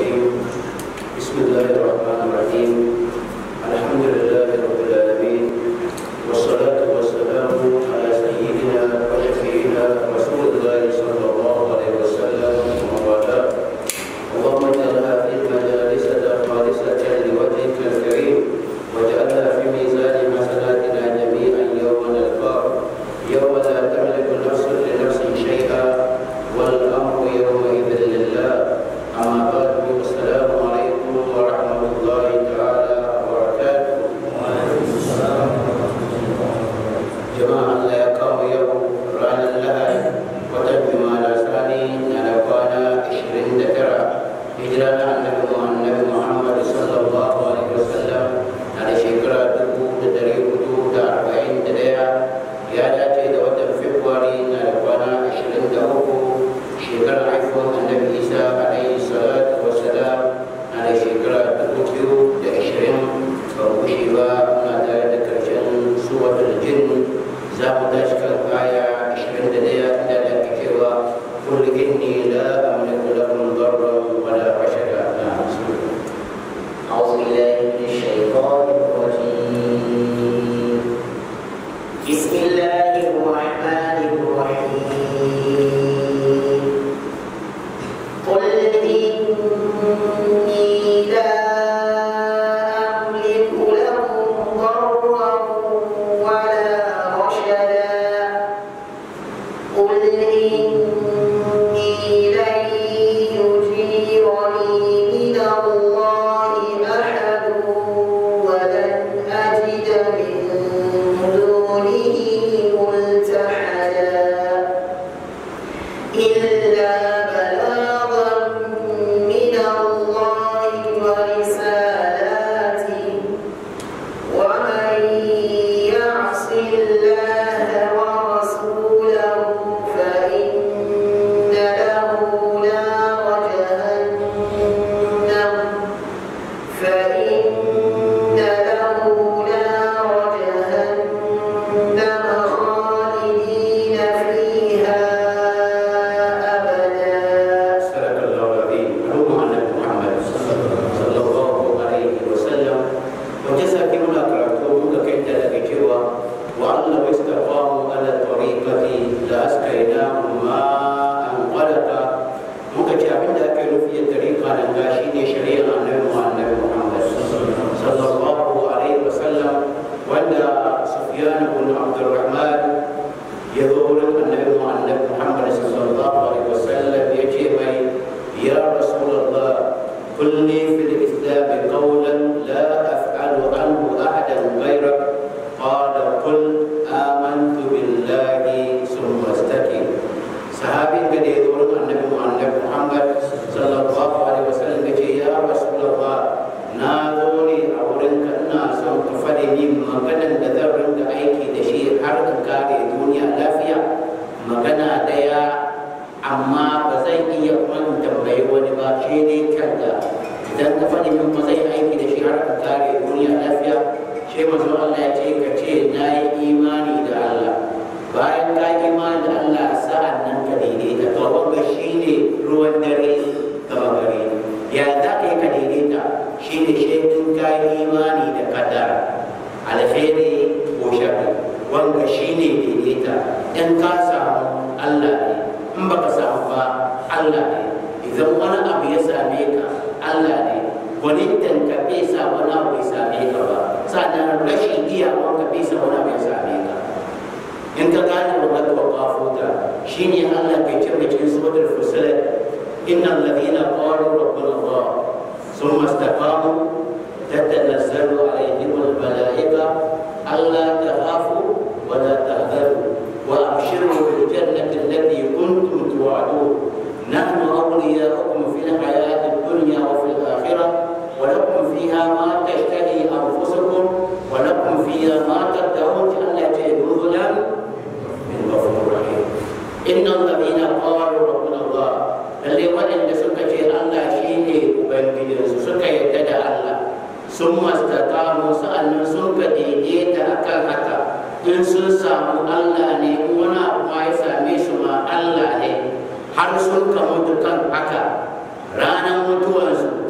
الرجيم بسم الله الرحمن الرحيم الحمد لله رب العالمين والصلاة والسلام على سيدنا وشفيعنا رسول الله صلى الله عليه وسلم وبعد اللهم اجعلها في مجالسنا خالصة لوجهك الكريم واجعلها في ميزان حسناتنا جميعا يوم نلقاك يوم لا تملك نفس لنفس شيئا والامر يومئذ لله اما بعد السلام عليكم ورحمه الله تعالى وبركاته jama'a Allah ya kawo yau ranar lahadi watan jumada sani na da kwana 29 hijira na annabi annabi Muhammad sallallahu alaihi wasallam na da shekara 1441 ya dace da watan Februari na da kwana 23 shekarar haifuwar annabi Isa alaihi salatu wassalam na da shekara 2020 ba gushe ba muna tare da karshen suwatul jinn za mu tashi kan aya 21 inda da ke cewa kul inni la amliku lakum darran wala rashada na أعوذ بالله من الشيطان الرجيم بسم الله الرحمن الرحيم قل إني لا أملك لكم ضرا ولا رشدا قل إني لن يجيرني من الله أحد ولن أجد من دونه ملتحدا إلا بلاغا من الله ورسالاته ومن يعص الله ورسوله فإن له نار جهنم فإن له نار جهنم خالدين فيها أبدا صدق الله العظيم علوم annabi Muhammad sallallahu alaihi wasallam wajen sake muna karatu muka kai ta daga cewa wa Allah wa istaqamu ala tariqati la askainahum ma'an qadata muka ce abin da ake nufi da tariqa nan ga shine shari'ar annabi annabi Muhammad sallallahu alaihi wasallam wanda Sufyan ibn Abdurrahman ya zo wurin annabi annabi Muhammad sallallahu alaihi wasallam ya ce mai ya rasulullah kulli fil islam qawlan la af'alu anhu ahadan ghayrak qala qul amantu billahi thumma istaqim sahabin ga da ya zo wurin annabi annabi Muhammad sallallahu alaihi wasallam ya ce ya rasulullah na zo ne a wurin ka ina son ka faɗi min maganan da zan ringa aiki da shi har in kare duniya lafiya magana daya amma ba zan iya kuma in tambayi wani ba shi ne kanka idan ka faɗi min ba zai aiki da shi har in kare duniya lafiya shi manzo Allah ya ce ka ce na yi imani da Allah bayan ka yi imani da Allah sa'an nan ka daidaita to wanga shine ruwan dare gaba gare ya za ka yi ka daidaita shine shaidun ka yi imani da kadara alheri ko sharri wanga shine daidaita in ka samu Allah ne in baka samu ba Allah ne idan wani abu ya same ka Allah ne gwanintan ka bai sa wani abu ya same ka ba sannan rashin iyawan ka bai sa wani abu ya same ka in ka gane wa kad waqafuta shine Allah ke cewa cikin suratul fusilat innal ladina qalu rabbuna Allah thumma istaqamu تتنزل عليهم الملائكة ألا تخافوا ولا تحزنوا وأبشروا بالجنة التي كنتم توعدون نحن أولياؤكم في الحياة الدنيا وفي الآخرة ولكم فيها ما تشتهي أنفسكم ولكم فيها ما تدعون ألا تجدوا نزلا من غفور رحيم إن الذين قالوا ربنا الله اللي وإن سكتي الله شيني وبنجي سكا يتدى الله sun mastakamu sa'annan sun ka daidaita akan haka in sun samu Allah ne in wani abu ma ya same su ma Allah ne har sun ka mutu kan haka ranar mutuwarsu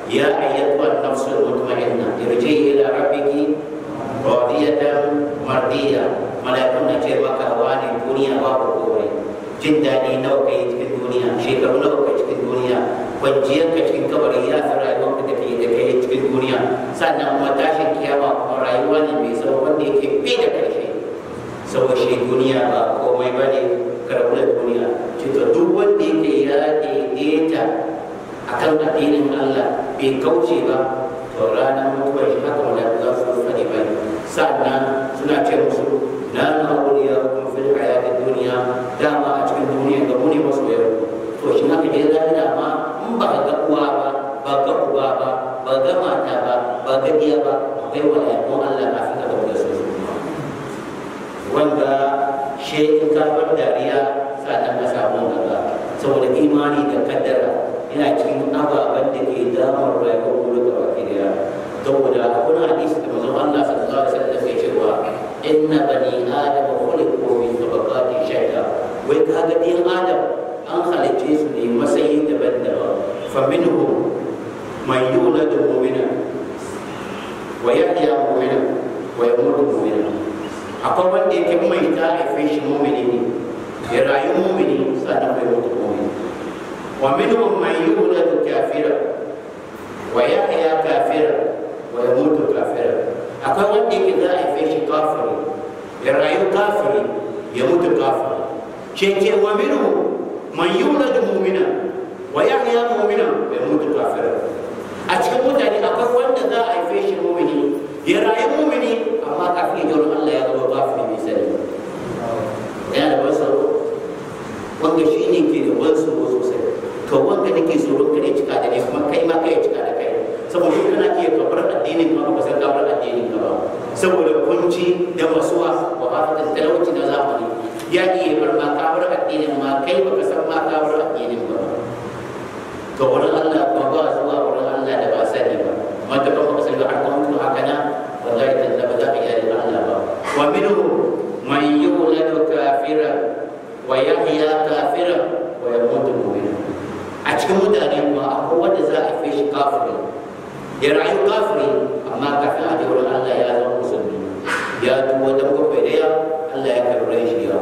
ya ayyatuha an-nafsul mutma'inna irji ila rabbiki radiyatan mardiya malakun na ce maka wani duniya babu komai jin daɗi nawa kai cikin duniya shekaru nawa kai cikin duniya kwanciyar ka cikin kabari ya fi rayuwar ka take da kai cikin duniya sannan kuma tashin kiyama kuma rayuwa ne mai tsawo wanda yake bi da ƙarshe saboda shi duniya ba komai ba ne karɓar da duniya cika duk wanda yake ya daidaita a kan addinin Allah bai kauce ba to ranar mutuwar shi haka wanda za su faɗi ba sannan suna ce musu na ma'auliya kuma fil hayatin duniya dama a cikin duniya ga muni masu yau to shi haka je lahira ma in ba ga uwa ba ba ga uba ba ba ga mata ba ba ga iya ba akwai wani Allah kafin ka da su wanda shi in ka bar dariya sannan ka samu gaba saboda imani da kaddara yana cikin ababen da ke damar rayuwar mu da baki daya saboda akwai hadisi da manzon Allah sallallahu alaihi wasallam ya cewa inna bani adam khuliqu min tabaqati shay'a wai kaga din adam an halice su ne matsayi daban-daban fa minhum man yuladu mu'mina wa yahya mu'mina wa yamutu mu'mina akwai wanda yake mai ta haife shi mumini ne ya rayu mumini sannan bai mutu mumini wa minhum man yuladu kafira wa yahya kafira wa yamutu kafira akwai wanda yake za a haife shi kafiri ya rayu kafiri ya mutu kafiri ce wa minhum man yuladu mu'mina wa yahya mu'mina wa yamutu kafira a cikin mutane akwai wanda za a haife shi mumini ya rayu mumini amma kafin ya Allah ya zama kafiri mai sani yana da ban tsaro wanda shi ne ke da ban tsaro sosai to wanda nake tsoron ka ne cika da ne kuma kai ma kai cika da kai saboda kana iya kabar addinin ka ba san kabar addinin ka ba saboda kunci da masuwa wa hafatan talauci na zamani ya iya bar ma kabar addinin ma kai baka san ma kabar addinin ba to wurin Allah ba ba zuwa wurin Allah da ba sani ba mata kan baka sani ba har kuma haka na wallahi talla ba za ka iya da Allah ba wa minhu man yuladu kafira wa yahya kafira wa yamutu mu'mina a cikin mutane kuma akwai wanda za a fi shi kafiri ya rayu kafiri amma kafin a je wurin Allah ya zama musulmi ya tuwa dan bakwai daya Allah ya karɓe shi ya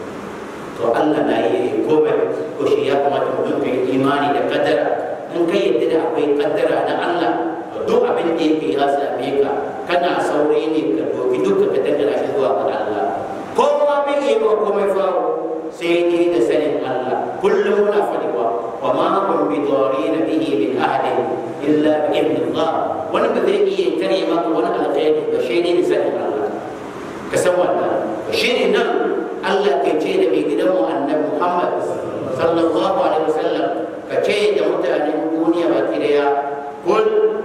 to Allah na yi komai ko shi ya kamata mutum ka yi imani da kaddara in ka yadda da akwai kaddara na Allah to duk abin da yake ya same ka kana saurayi ne ka doki duka ka dangana shi zuwa ga Allah kowa bai yi ba komai faru sai dai da sanin Allah kullum muna faɗiwa wa ma kun bi darin bihi min ahadin illa bi idnillah wani ba zai iya tare maka wani alkhairi ba sai dai da sanin Allah ka san wannan shi ne nan Allah ke ce da mai gidanmu annabi Muhammad sallallahu alaihi wasallam ka ce da mutanen duniya baki daya kul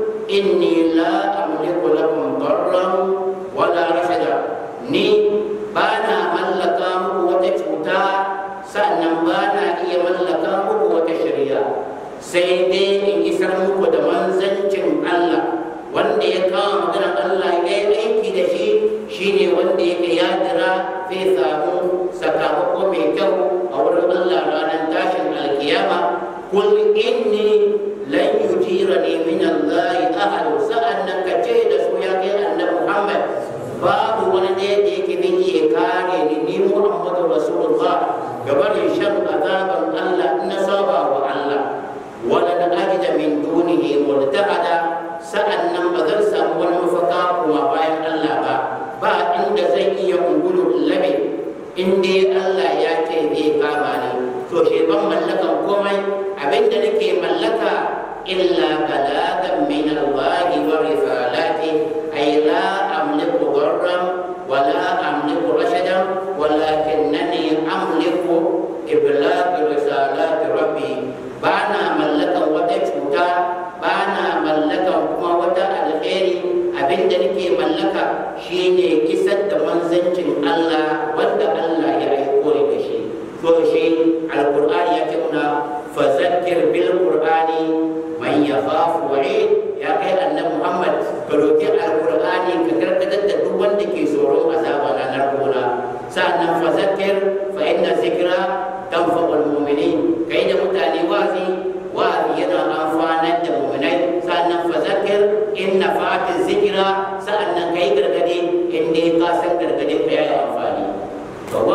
inni la amliku lakum darran wala rashada ni bana mallaka muku wata cuta sannan bana iya mallaka muku wata shari'a sai dai in isar muku da manzancin Allah wanda ya kawo maganar Allah ya yi aiki da shi shine wanda yake ya jira zai samu sakamako mai kyau a wurin Allah ranar tashin alkiyama kul inni lan yujirani min Allah ahad sa'annan ka ce da su ya kai annabi Muhammad babu wani ɗaya da yake zai iya kare ni ni Muhammadu Rasulullah gabanin shan azaban Allah na saba wa Allah wala na ajida min dunihi multahada sa'annan ba zan samu wani mafaka kuma bayan Allah ba ba inda zan iya ungulu labe in dai Allah ya ce zai kama ni to shi ban mallakan komai abinda nake mallaka illa balagan min Allah wa risalati ay la amliku darran wa la amliku rashadan walakinnani amliku iblaq risalati rabbi bana mallakan wata cuta bana mallakan kuma wata alheri abinda nake mallaka shine isar da manzancin Allah wanda Allah ya aiko ni da shi to shi alqur'ani ya ce muna fazakkir bil qur'ani man yakhafu wa'id ya kai annabi Muhammad ka roki alqur'ani ka karkatar da duk wanda ke tsoron azaba na narkona sa'annan fazakkir fa inna zikra tanfa'ul mu'minin kai da mutane wazi wazi yana amfanar da mu'minai sa'annan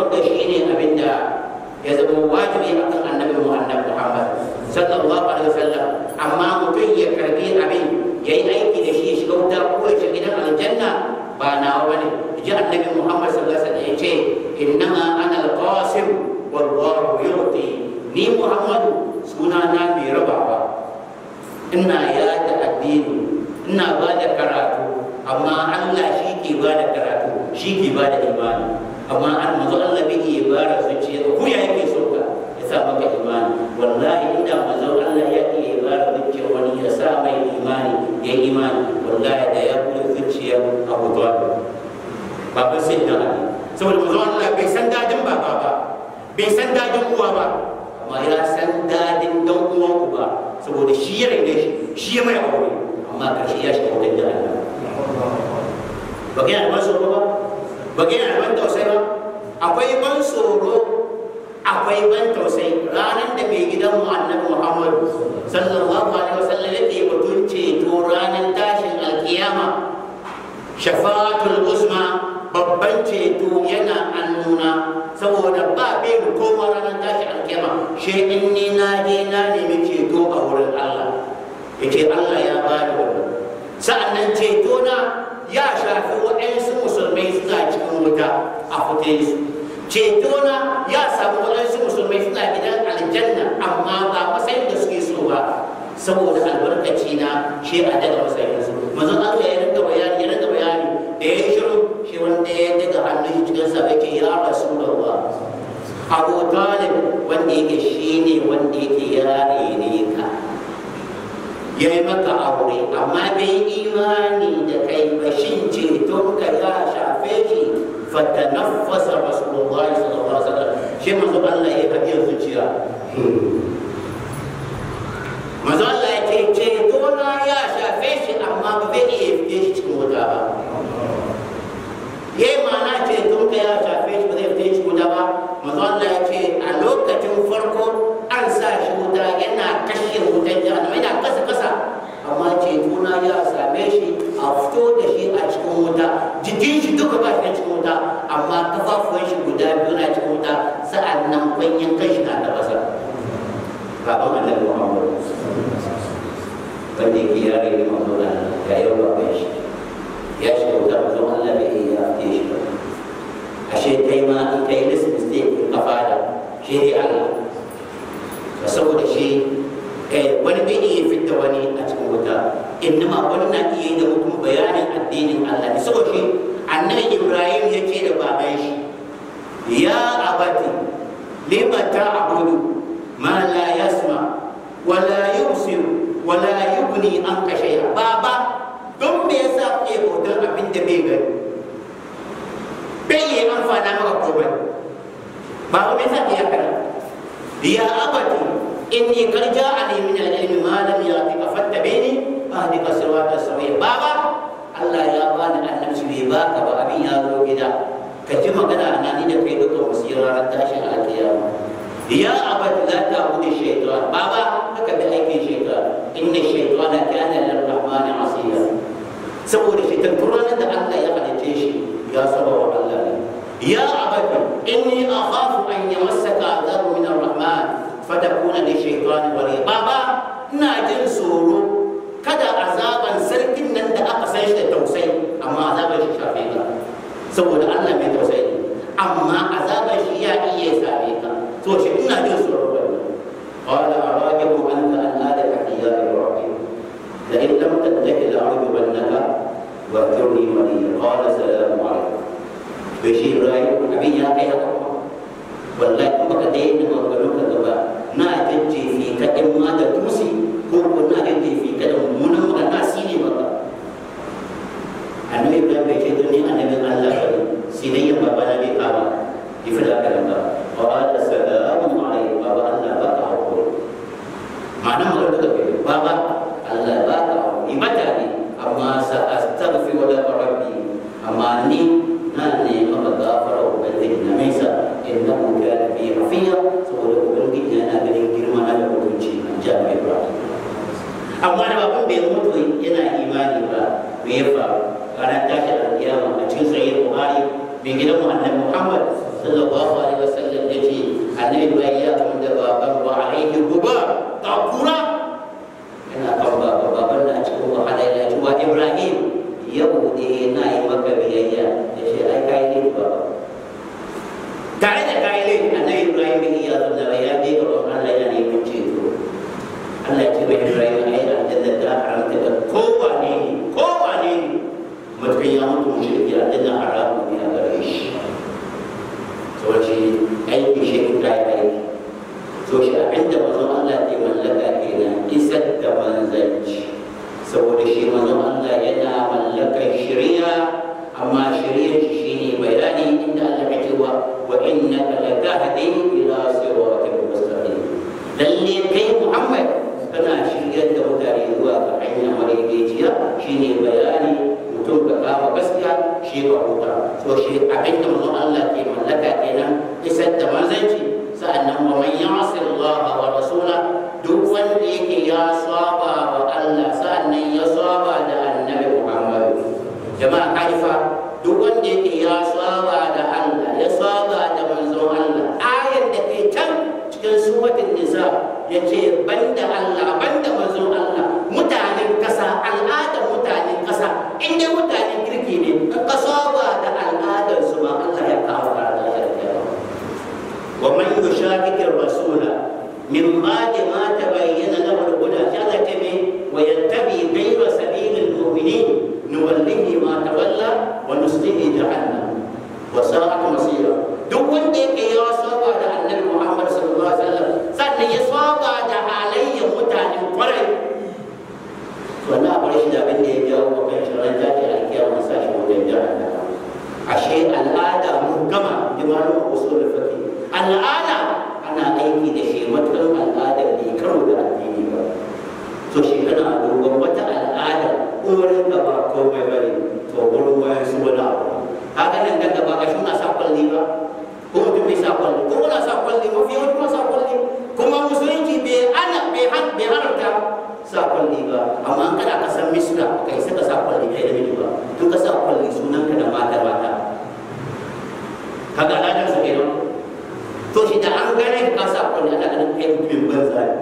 wanda shine abin da ya zama wajibi akan annabi mu annabi Muhammad sallallahu alaihi wasallam amma mutum ya karbi abin yayi aiki da shi ya shiga wuta ko ya shiga gidan aljanna ba nawa bane ji annabi Muhammad sallallahu alaihi wasallam ya ce innama ana al-qasim wallahu yu'ti ni Muhammadu suna na mai rabawa ina yada addini ina ba da karatu amma Allah shi ke ba da karatu shi ke ba da imani amma an manzo Allah bai iya bara zuciya ko ya yake so ka ya sa maka imani wallahi inda manzo Allah ya iya bara zuciya wani ya sa mai imani ya imani wallahi da ya bude zuciya Abu Talib baba sai da Ali saboda manzo Allah bai san dadin baba ba bai san dadin uwa ba amma ya san dadin dan uwan uba saboda shi ya rage shi shi ya mai aure amma karshe ya shiga wajen da Allah ba ga yana ban tsoro ba ba ga yana ban tausayi ba akwai ban tsoro akwai ban tausayi ranar da mai gidan mu annabi Muhammad sallallahu alaihi wasallam yake batun ceto ranar tashin alkiyama shafa'atul uzma babban ceto yana annuna saboda ba bai mu koma ranar tashi alkiyama shi in ni na je na nemi ceto a wurin Allah yace Allah ya bani wannan sa'annan ceto na ya shafi waɗansu musulmai suna cikin wuta a fite su ceto na ya samu waɗansu musulmai suna gidan aljanna amma ba matsayin da suke so ba saboda albarkaci na shi a daga matsayin su manzon Allah ya rinka bayani ya rinka bayani da ya yi shiru shi wanda ya daga hannun shi cikin sa yake ya rasulullah Abu Talib wanda yake shine wanda yake yare ne ka ya yi maka aure amma bai imani da kai ba shin ceton ka ya shafe shi fatanaffasa rasulullahi sallallahu alaihi wasallam shi manzo Allah ya kaɗi zuciya manzo Allah ya ce ceto na ya shafe shi amma ba zai iya fiye shi cikin wuta ba yayi ma'ana ceton ka ya shafe shi ba zai fiye shi wuta ba manzo Allah ya ce a lokacin farko an sa shi wuta yana kashe wutan jahannama yana kasa kasa amma cetona ya same shi a fito da shi a cikin wuta jikin shi duka ba shi cikin wuta amma kafafuwan shi guda biyu na cikin wuta sa'an nan kwanyen kan shi na tabasa baban annabi Muhammad wanda yake yare ne manzo da ya yau baban shi ya shiga wuta manzo Allah bai iya ya shi ba ashe kai ma in kai list mistake in ka fada shi ne Allah saboda shi wani bai iya fitta wani a cikin wuta innama wani na iya yi da mutum bayanin addinin Allah ne saboda shi annabi Ibrahim ya ce da baban shi ya abati lima ta'budu ma la yasma wa la yubsir wa la yughni anka shay'a baba don me yasa kake bautar abin da bai gani bai yi amfana maka komai baba me yasa kake haka ya abati inni qad ja'ani min al-ilmi ma lam ya'tika fattabi'ni ahdika sirata sawiya baba Allah ya bani annabci bai baka ba abin ya zo gida ka ji magana na ni da kai duka wasira ran tashin alkiyama ya abad la ta'budu shaytan baba haka da aikin shaytan inna shaytana kana lir-rahman asiya saboda shaytan turanan da Allah ya halice shi ya saba wa Allah ne ya abad inni akhafu an yamassaka adhabu min ar-rahman fatakuna li shaytan wali baba ina jin tsoro kada azaban sarkin nan da aka san shi da tausayi amma azaban shi shafe ka saboda Allah mai tausayi amma azaban shi ya iya same ka to shi ina jin tsoro wannan qala arajibu anta an adaka ya ibrahim la in lam tattahi la a'udubannaka wa turni mali qala salamu alaykum bai shi ibrahim abin ya kai haka wallahi kuma ka daina maganganun ka gaba na jajjefi ka in ma da tusi ko ko na jajjefi ka da mummunan magana si ne maka annabi ibrahim bai ce ni annabin allah ba ne sinayyan baba na bai kama ki fada ka nan ba qala salamu alaykum baba allah ba ka hakuri ma'ana magana da kai baba allah ba ka hakuri mata ne amma sa astaghfiru laka rabbi amma ni na ne maka gafara ubangiji na mai sa innahu kana bi hafiya saboda ubangiji yana ganin girma na da mutunci a jami'ar ibrahim amma da baban bai mutu yana imani ba me ya faru ranar tashi alkiyama a cikin sahih buhari mai gidan mu annabi muhammad sallallahu alaihi wasallam ya ce annabi bai ya kun da baban wa alaihi guba ta kura yana kan baba baban na cikin wahala ya ce wa ibrahim yau ne na yi maka biyayya ya ce ai kai ne baba tare da kai ne annabi ibrahim ya zama ya je ga Allah yana neman ceto Allah ya ce wa ibrahim ai aljanna ta haramta da kowane ne kowane ne mutum ya mutu mushriki aljanna haramun ne a gare shi saboda shi aiki shi ta yi aiki so shi abinda mazan Allah ke mallaka kenan isar da manzanci saboda shi mazan Allah yana mallakar shari'a amma shari'ar shi shine bayani inda Allah ya ce wa wa innaka latahdi ila siratin mustaqim lalle kai Muhammad kana shiryar da mutane zuwa ga hanya madaidaiciya shine bayani mutum ka kama gaskiya shi ka huta so shi abinda mazan Allah ke mallaka kenan isar da manzanci sa'annan wa man ya'si Allah wa rasula duk wanda yake ya saba wa Allah sa'annan ya saba da annabi Muhammad jama'a kaifa duk wanda yake ya saba da Allah ya saba da manzon Allah ayar da ke can cikin suratul nisa yace banda Allah banda manzon Allah mutanen kasa al'adar mutanen kasa in dai mutanen kirki ne in ka saba da al'adar su ma Allah ya kawo ka da ومن يشاكك الرسول من بعد ما تبين له الهدى جل تبي ويتبع غير سبيل المؤمنين نوله ما تولى ونصله جهنم وساءت مصيرا duk wanda yake ya saba da annabi Muhammad sallallahu alaihi wasallam sannan ya saba da halayyar mutanen kwarai to na bar shi da abin da ya jawo wa kan shirin tashi alkiyama sa shi wajen jahannama ashe al'ada mun gama da malamin usul fiqh al'ada ana aiki da shi matuƙar al'ada bai karo da addini ba to shi kana dogon wata al'ada wurin ka ba komai ba ne to wurin wayan su wani abu haka nan daga ba gashi muna sa kwalli ba ko mutum bai sa kwalli ko muna sa kwalli mafi yawanci muna sa kwalli kuma musulunci bai ana bai bai haramta sa kwalli ba amma an kana kasan misra kai saka sa kwalli kai da miji ba in ka sa kwalli sunan ka da mata mata kaga al'adar su kenan to shi da an gane ka sa kwalli ana ganin kai mutumin banza ne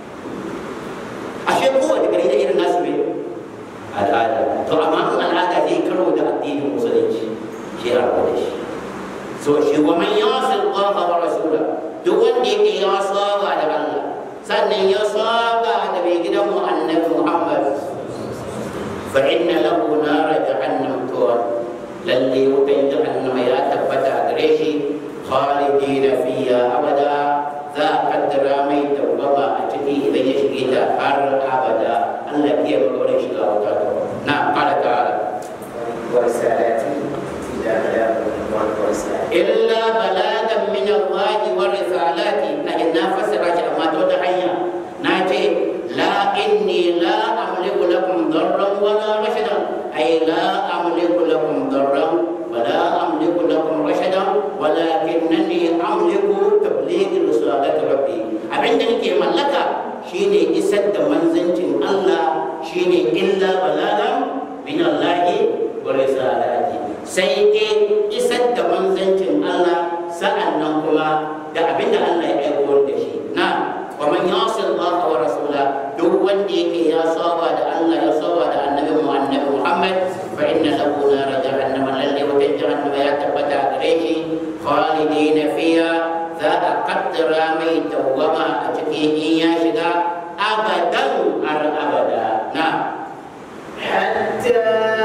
ashe kowane gari da irin nasu ne al'ada to amma in al'ada zai karo da addinin musulunci shi ya rabu da shi so shi wa man yasi Allah wa rasula duk wanda yake ya saba da Allah sannan ya saba da mai gidan mu annabi Muhammad fa inna lahu nara jahannam to lalle wutan jahannama ya tabbata gare shi khalidina fiha abada za a kaddara mai dawwama a ciki idan ya shige ta har abada Allah ya magana shiga wuta ta na qala ta'ala ورسالاتي إلى بلاغ ورسالة illa balagan min Allah wa risalati na inna fasara shi amma ta wata hanya na ce la inni la amliku lakum darran wa la rashadan ay la amliku lakum darran wa la amliku lakum rashadan walakinnani amliku tabligh risalati rabbi abinda nake mallaka shine isar da manzancin Allah shine illa balagan min Allah wa risalati sai dai isar da manzancin Allah sa'an nan kuma da abin da Allah ya aiko da shi na wa man yasi Allah wa rasula duk wanda yake ya saba da Allah ya saba da annabi mu annabi Muhammad fa inna lahu nar jahannama lalle wata jahannama ya tabbata gare shi khalidina fiha za a kaddara mai dawwama a cikin in ya shiga abadan har abada na حتى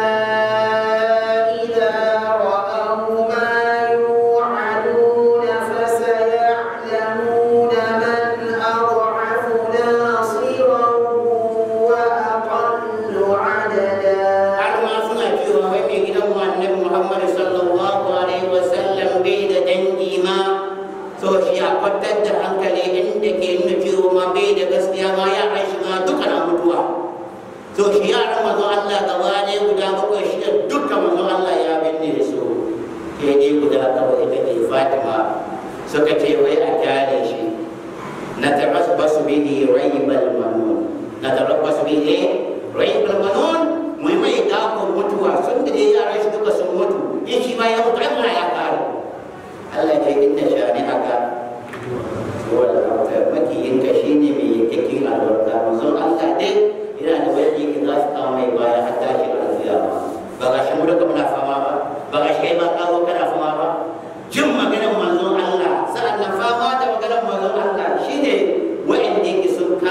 إذا رأوا ما يوعدون فسيعلمون من أضعف ناصرا وأقل عددا har ma suna cewa wai mai gidan mu annabi Muhammad sallallahu alaihi wa sallam bai da dangi ma so shi a kwatar da hankali inda ke nuna cewa ma bai da gaskiya ma ya shi ma duka na mutuwa so shi yaran manzo Allah gaba ne guda bakwai shi da duka manzo Allah ya binne su ke dai guda kawai ita ce Fatima suka ce wai a kyale shi na tarabbasu bihi raibal manun na tarabbasu bihi raibal manun mai mai dakon mutuwa sun da dai yaran shi duka sun mutu in shi ma ya mutu ai muna ya kare Allah ce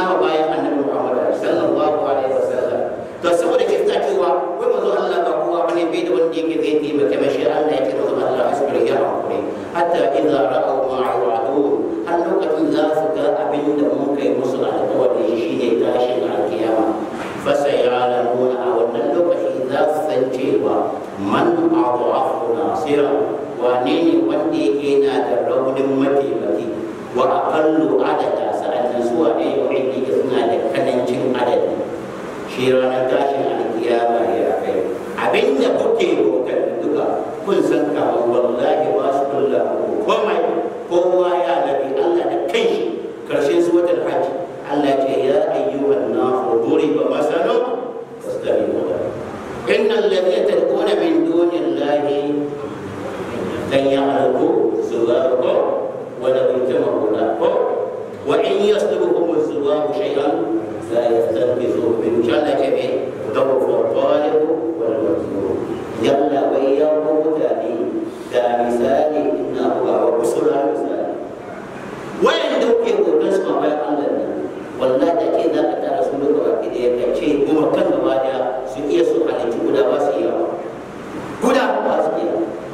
kama bayan annabi Muhammad sallallahu alaihi wasallam to saboda ke ta cewa wai mazo Allah ba kowa bane bai da wanda yake zai taimaka mashi Allah yake mazo Allah asbir ya hakuri hatta idza ra'aw ma yu'adun har lokacin za su ga abin da mun kai musu alƙawari shine tashin alkiyama fasa ya'lamuna a wannan lokaci za su san cewa man adafu nasira wane ne wanda yake na da raunin mataimaki wa aqallu adada sa'annan su wane wa'indi suna da kanancin adadi shi ranar tashin alkiyama ya kai abinda kuke bautar duka kun san kamar wallahi ba su kulla komai kowa ya nabi Allah da kanshi karshen suwatar hajji Allah ce ya ayyuhan nasu duriba masalun fastabiqu innal ladhina tad'una min dunillahi lan ya'lamu zuwaqa wa la yajma'u lahu wa in yaslubuhum الزواب شيئا لا يستنقذوه منه جل جميل ضعف الطالب والمطلوب يلا وياه متاني دا مثالي انه هو رسول مثالي وين دوكي هو نسمع ما الله والله da ke za ka tara su duka baki da ya ce kuma kan gaba da su iya su halittu guda ba su iya guda ba su iya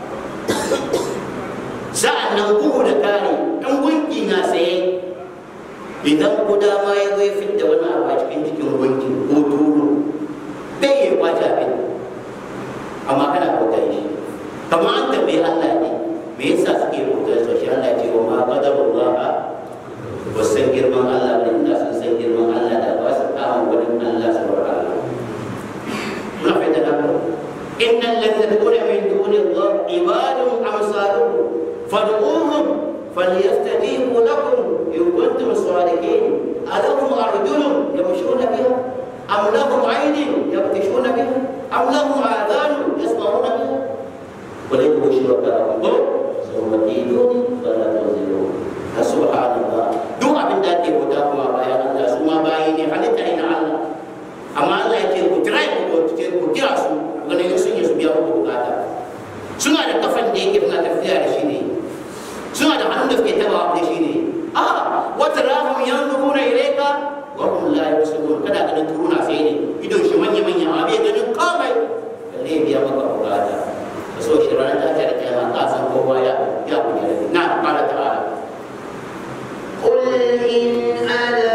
sa'an nan bugu da kare ɗan gunki na saye idan kuda ma ya zai fidda wani abu a cikin cikin gunki ko turu bai yi kwace abin amma kana kokarin shi kamar an tambayi Allah ne me yasa suke kokarin so shi Allah ce wa ma qadarullah ba san girman Allah ba inda sun san girman Allah da ba su kama wurin Allah saboda Allah muna fahimta da ku innal ladina tad'una min duni Allah ibadun amsalukum fad'uhum فليستجيبوا لكم إن كنتم صادقين ألهم أرجل يمشون بها أم لهم عين يبطشون بها أم لهم آذان يسمعون بها قل إنه شركاءكم ثم كيدوني فلا تنزلون سبحان الله دو أبن داتي هداكم أبايا الله سوما بايني حالتا إلى الله أما الله يكير كتراي كتير كتيراسو وغنى يسون يسبيا بكاتا suna da kafan da yake suna tafiya da shi ne suna da hannun da suke taba da shi ne a wata rahun yanzuruna ilayka wa hum la yusirun kada ganin turuna sai ne idon shi manya manya a bai ganin komai kalle biya maka bukata ka so shi ranar ta ta da kiyama ka san kowa ya ya kuɗi da na qala ta'ala قل إن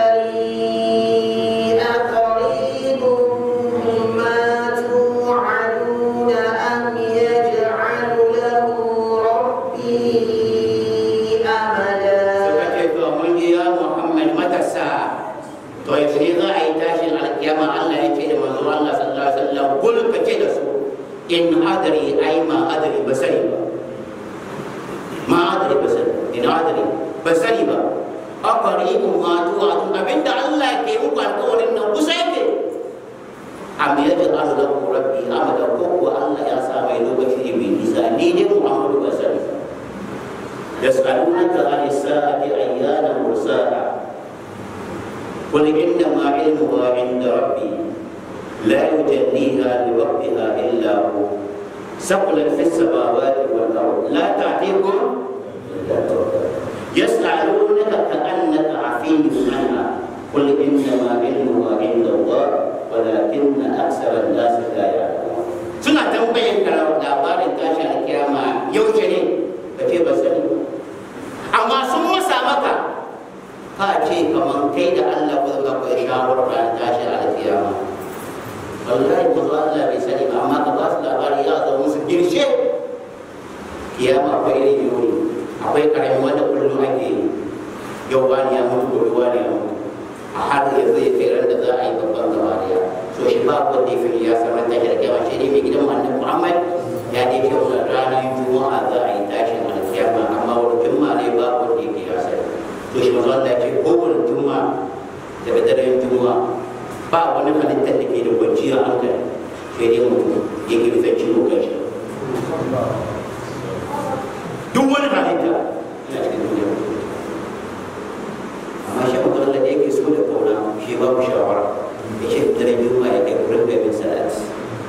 أدري أقريب ما توعدون أم يجعل له ربي أمدا suka ce to mun ji ya Muhammad matasa to yaushe ne za a yi tashin alkiyama Allah ya ce da manzo Allah sallallahu alaihi wasallam kul ka ce da su in adri ai ma adri ba sani ba ma adri ba sani in adri ba sani ba aqribun ma tu'adun abinda Allah ke muku alƙawarin nan kusa yake am yaj'alu lahu rabbi amada ko ko Allah ya sa mai lokaci ne mai nisa ni ne Muhammadu ba sani ba يسألونك عن الساعة أيان مرساها قل إنما علمها عند ربي لا يجليها لوقتها إلا هو ثقلت في السماوات والأرض لا تعتيكم إلا بغتة. يسألونك كأنك عفي عنها قل إنما علمها عند الله ولكن أكثر الناس لا يعلمون سنة تنبين كلام لابار تاشا الكيامة يوجني kace ba sani ba amma sun masa maka ka ce kamar kai da Allah ku zama ku shawar ran tashi a kiyama wallahi manzo Allah bai sani ba amma ka ba su labari ya zo musu girshe kiyama akwai irin yuri akwai karamin wanda kullum ake yi yau wani ya mutu gobe wani ya mutu a har yanzu ya kai ran da za a yi babban gaba daya so shi ba wanda ya fi ya san ran tashi da kiyama shi ne mai gidan annabi Muhammad ya ne ce wannan ranar juma'a za a yi tashin alkiyama amma wani juma'a ne ba wanda yake ya sani to shi manzo Allah ya ce kowane juma'a daga daren juma'a ba wani halittar da ke da kwanciyar hankali sai dai mutum yake bisa ciwo kan shi duk wani halitta yana cikin duniya amma shi manzo Allah da yake so da kauna shi ba ku shawara ya ce daren juma'a ya kai kurin gabin salati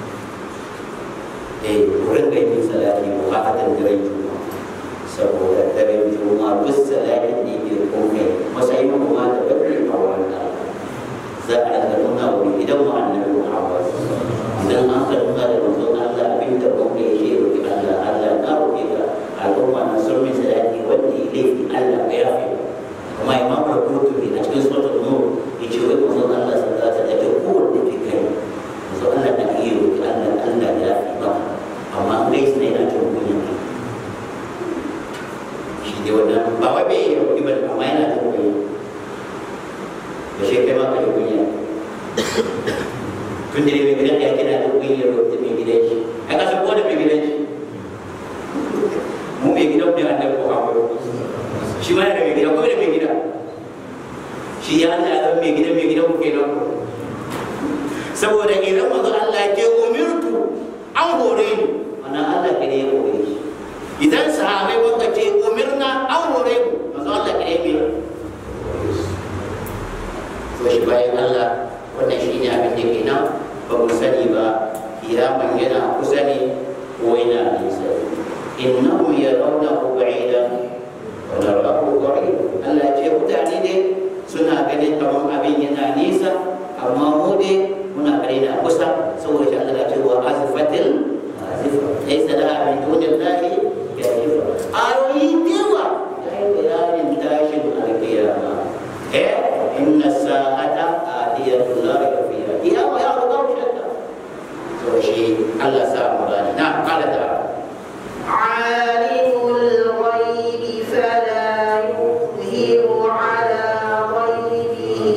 eh wurin ga yin salati mu haka da daren juma'a saboda daren juma'a duk salatin da yake komai matsayin kuma da bakri a wurin Allah gidan mu annabi Muhammad idan an ka nuna da manzon Allah abin da mun ya ce roki Allah Allah na roki ka al'umma na sun min sadaki wanda ya laifi Allah ya yafe kuma imam Rabbul a cikin suratul nur yace wai manzon Allah sallallahu alaihi wasallam ya ko wanda ke kai manzon Allah na iya roki Allah Allah ya yafe ba amma dai sai yana jin kunya shi ne wannan ba wai bai yi roki ba amma yana jin kunya da shi kai ma ka yi kunya tun da mai gidan ya kira da kunya roki mai gidan shi a kasa ko da mai gidan shi mu mai gidan da annabi Muhammad shi ma yana mai gida ko da mai gida shi ya Allah ya zama mai gidan mai gidan ku kenan saboda idan manzo Allah ya ce umirtu an hore ni wannan Allah kare ya hore shi idan sahabai wanda ce umirna an hore mu manzo Allah kare ya to shi bayan Allah wannan shi ne abin da ke nan ba mu sani ba kiyaman yana kusa ne ko yana nisa innahum yarawnahu ba'idan wa narahu qarib Allah ya ce mutane ne suna ganin kamar abin yana nisa amma mu ne muna ganin na kusa saboda shi Allah ya ce wa azfatil azifa laysa laha min dunillahi kashifa ayoyi dewa ya yi bayanin tashin alkiyama eh inna sa'ata atiyatun la rayba fiha kiyama ya rubuta shakka to shi Allah sa mu gani na kala da عالم الغيب فلا يظهر على غيبه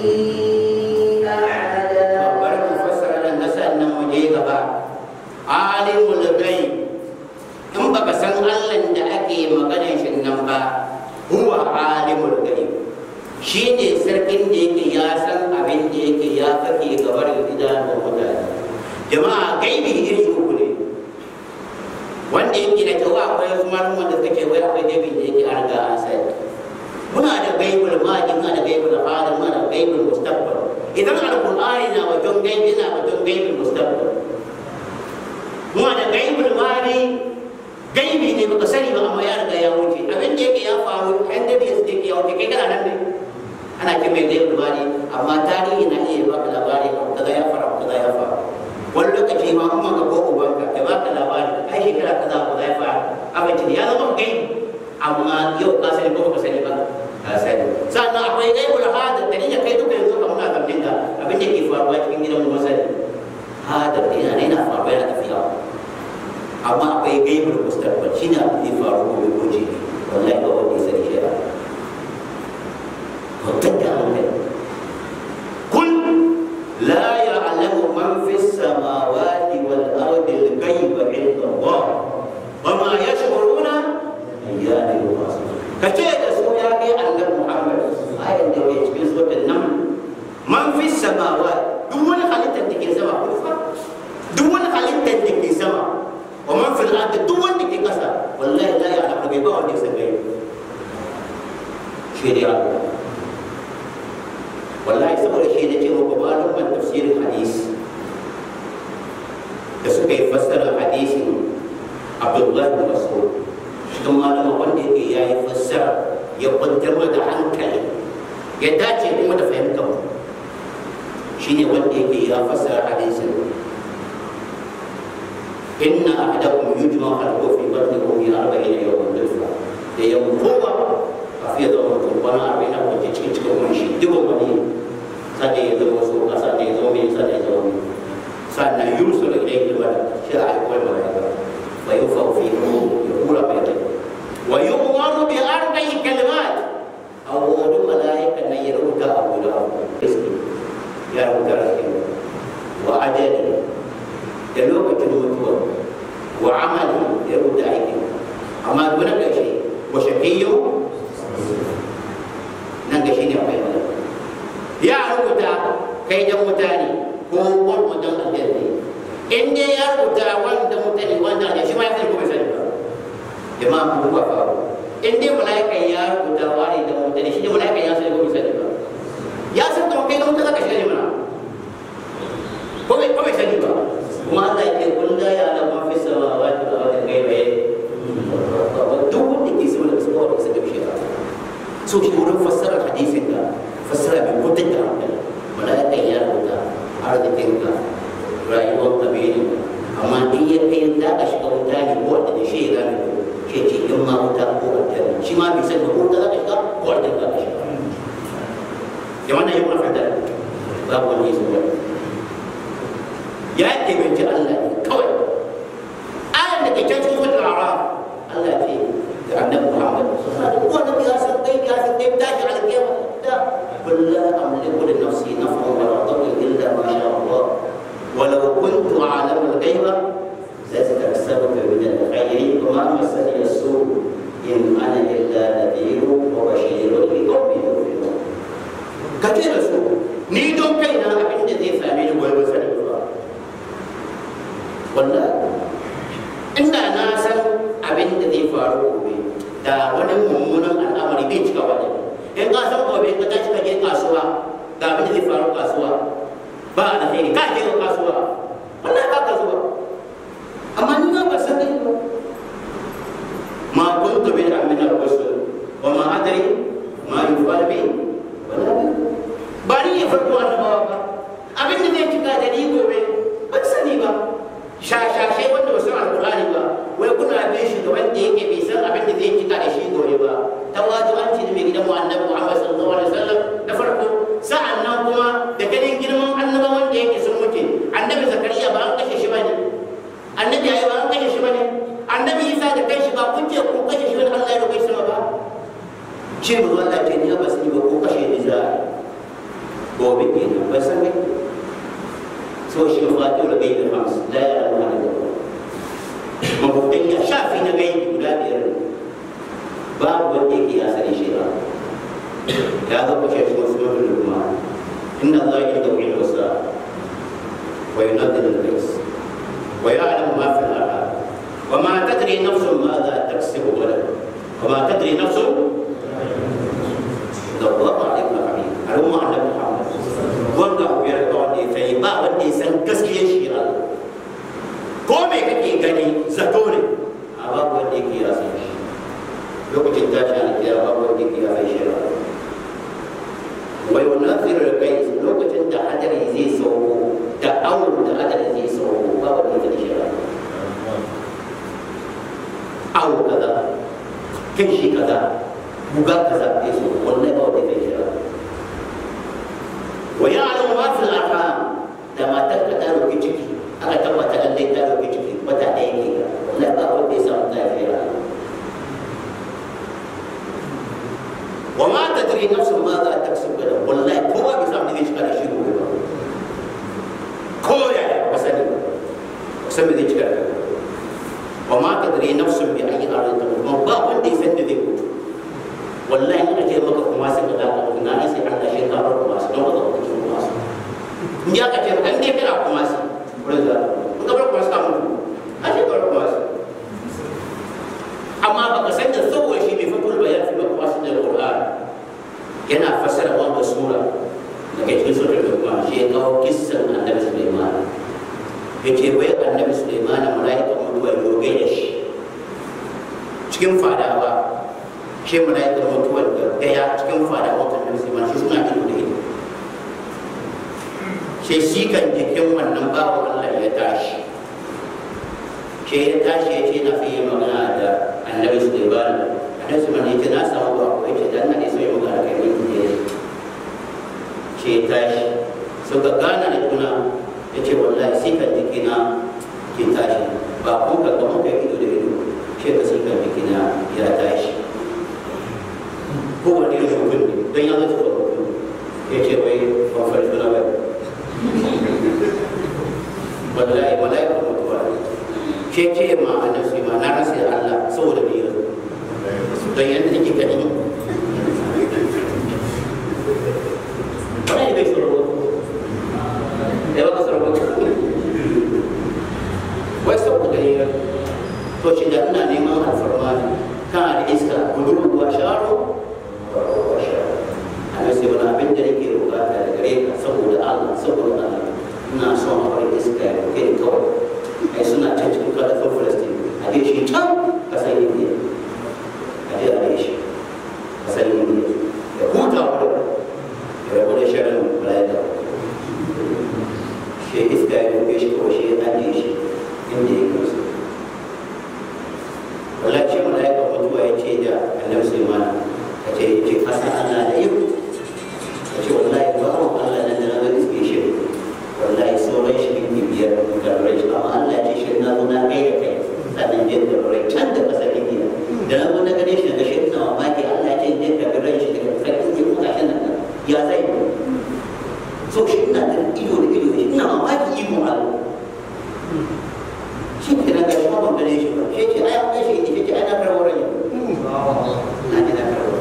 أحدا babbar mu fassara nan na sannan mu je gaba alimul ghaib in baka san Allah da ake maganar shi nan ba huwa alimul ghaib shine sarkin da yake ya san abin da yake ya kake gabar idanun mutane jama'a gaibi iri uku ne wanda yake da kyau akwai kuma wanda suka ce wai akwai gaibi da yake an riga an sani muna da gaibul madi muna da gaibul hadir muna da gaibul mustaqbal idan alqur'ani na wajen gaibi na wajen gaibul mustaqbal muna da gaibul madi gaibi ne baka sani ba amma ya riga ya wuce abin da yake ya faru yan da yake yake ya wuce kai kana nan ne ana ce mai gaibul madi amma tarihi na iya baka labari abu kaza ya faru abu kaza ya faru wani lokaci ma kuma ka ko ubanka ya baka labari ai shekara kaza abu kaza ya faru abin ya zama gaibi amma yau ka sani ko baka sani ba ka sani sannan akwai gaibul hadar da ya kai duka yanzu kamar na zamtin da abin da ke faruwa cikin gidan mu sani hadar da yana yana faruwa yana tafiya amma akwai gaibul mustaqbal shine abin da ya faru gobe ko jibi wallahi ba wanda ya sani shi ba mutum da hankali kul la ya'lamu man fis samawati wal ardi al-ghaiba illa Allah wa ma yash'uruna ayyana yub'athun ka ce da su ya kai annabi Muhammad ayan da ke cikin suratul naml man fi samawa duk wani halittar da ke sama kufa duk wani halittar da ke sama wa man fil ardi duk wanda ke kasa wallahi la ya'lamu bai ba wanda ya san gaibi shi ne Allah wallahi saboda shi ne ce muku malaman tafsirin hadisi da suka yi fassara hadisin Abdullahi bin Mas'ud cikin malama wanda yake ya yi fassara ya kwantar da hankali ya dace kuma da fahimtar mu shine wanda yake ya fassara hadisin inna ahadakum yujma khalqu fi batni ummi arba'ina yawman nutfa da yau kowa a fiye da mutum kwana arba'in a kwanci cikin cikin wani shi dubin wani sannan ya zama so ka sannan ya zama mai sannan ya zama mai sannan yusuf ilayhi al-malak shi a haihuwar malaika fa yufa fi ya kura mai rai ويؤمر بأربع كلمات أو أولو ملائكة أن يرد أبو له رزقي يا رب رزقي وأجلي يلوك الموتور وعملي يرد أيدي أما دون شيء وشقي ننقى شيء يا يا رب كي متاني ko kwan mutum aljanna in dai ya rubuta wanda mutane wanda ne shi ma ya sani ko bai sani ba jama'a ku ba faru in dai malaika ya rubuta wani da mutane shi ne malaika ya sani ko bai sani ba ya san da kai da mutane zaka shiga ne mana ko bai ko bai sani ba kuma Allah ya ce kun da ya da mafi samawati da ardi gaibe duk wanda ke sama da sama da sama shi so shi wurin fassara hadisin da fassara bai mutunta hankali malaika ya rubuta a arzikinka rayuwarka bai ne amma in ya kai za ka shiga wuta ne ko wanda da shi ya zame ko ke ce in ma wuta ko wanda shi ma bai san da ko wuta za ka shiga ko wanda za ka shiga ya wannan yi mafi da babu wani yi zuwa ya taimaki Allah ne kawai ayan da ke can cikin wata araf Allah ce da annabi Muhammad wanda ya san kai ya san kai tashi alƙiyama da kullu amliku li nafsi naf'an wa la darra illa ma sha Allah ولو كنت أعلم الغيب لاستكثرت من الخير وما مسني السوء إن أنا إلا نذير وبشير لقوم يؤمنون كثير سوء ni don kaina abin da zai same ni gobe sani ba wallahi inda na san abin da zai faru gobe da wani mummunan al'amari bai cika wani in ka san gobe ka tashi ka je kasuwa ga abin da zai faru kasuwa ba alheri ka je ka kasuwa wallahi ba ka zuwa amma ni ma ba san dai ba ma kuntu bi amin ar-rusul wa ma adri ma yufal bi wala bi ba ni ya farko annabawa ba abin da zai cika da ni gobe ban sani ba shashashai wanda ba san alqur'ani ba wai kuna bin shi da wanda yake bai san abin da zai cika da shi gobe ba tawadu an ci da mai gidan mu annabi Muhammad sallallahu alaihi wasallam da farko sa'an nan kuma da ganin girman annaba wanda yake sun mutu annabi zakariya ba an kashe shi bane annabi ayi ba an kashe shi bane annabi isa da kai shi ba kun ce kun kashe shi bane Allah ya roƙe sama ba ce mu Allah ce ni ba sani ba ko kashe ni za gobe ke nan ba san ne so shi fatu da bai da fams la ya Allah ne mabudan ya shafi na gaibi guda biyar babu wanda yake ya sani shi ba ya zama shi shi wasu mafi lukma inna Allah ya da wani wasa wa yunadil al-qis wa ya'lamu ma fi al-arham wa ma tadri nafsun ma za taksibu ghadan wa ma tadri nafsun da Allah alaihi wa sallam al'umma annabi Muhammad wanda ku yarda wanda ya sai ba wanda ya san gaskiyar shi Allah ko me kake gani zato ne a babu wanda yake ya san shi lokacin tashi alkiyama babu wanda yake ya san shi Allah wai wannan tsirar kai lokacin da hadari zai sauko da awon da hadari zai sauko ba wani da shi ba awo kaza kan shi kaza buga kaza ya so wallahi ba wani da shi ba wa ya'lamu ma fil arham da matar ka ta roki ciki aka tabbata lallai ta roki ciki wata ɗaya ke wallahi ba wanda ya samu lafiya وما تدري نفس ماذا تكسب غدا والله كوا بيسام دي شكا شي gobe ba ko ya wasani wasan da zai وما تدري نفس بأي أرض تموت ما ba wanda ya san da zai mutu wallahi ina ce maka kuma sai ka ga na ne sai Allah shi ka bar kuma sai don ka ga kuma sai in ya ka ce kan dai kana kuma sai wurin da in ka bar kuma sai ka mutu a ce ka bar kuma sai amma baka san da saboda shi bai fitul bayan fi kuma sai da Qur'an yana fassara wannan sura daga cikin sura Luqman shi ya kawo kissan Annabi Sulaiman yace wai Annabi Sulaiman malaika mutuwa ya roge da shi cikin fadawa shi malaika mutuwa da daya cikin fadawa Annabi Sulaiman shi suna ido da ido shi shi kan jikin wannan babu Allah ya tashi shi ya tashi ya ce na fiye magana da Annabi Sulaiman Annabi Sulaiman ya ce na samu ba ko ya ce dan na ne sai magana kai ne ce tashi suka gana da juna ya ce wallahi sai kan jikina ke tashi ba kun ka ga muka ido da ido ce ka sai kan jikina ya tashi kowane irin mutum ne don ya zata mutum ya ce wai ban fari suna bai wallahi wallahi ba mutuwa ce ce ma annabi ma na rasa da Allah saboda bai yanzu don yadda nake gani Wani bai tsoro ya baka tsoro wai saboda ya to shi da ina neman alfarma ne kana da iska budurwa sharo a sai wani abin da nake bukata da gare ka saboda Allah saboda Allah ina son a bari iska ya roke ni kawai ai suna can cikin kalafin Falastin a je shi can kasar Indiya a je a je shi kasar Indiya ya huta wurin ya rabu da shirin malaika ikon Allah shi ke nan gashi ban gane shi ba shi ce ai an gashi shi ce ai na karɓar rai na ji na karɓar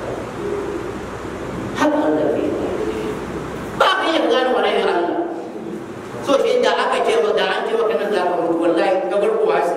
haka Allah ke yi ba ka iya gano wani ne Allah so shi da aka ce ba da an ce maka nan za ka mutu wallahi ka bar kuwa shi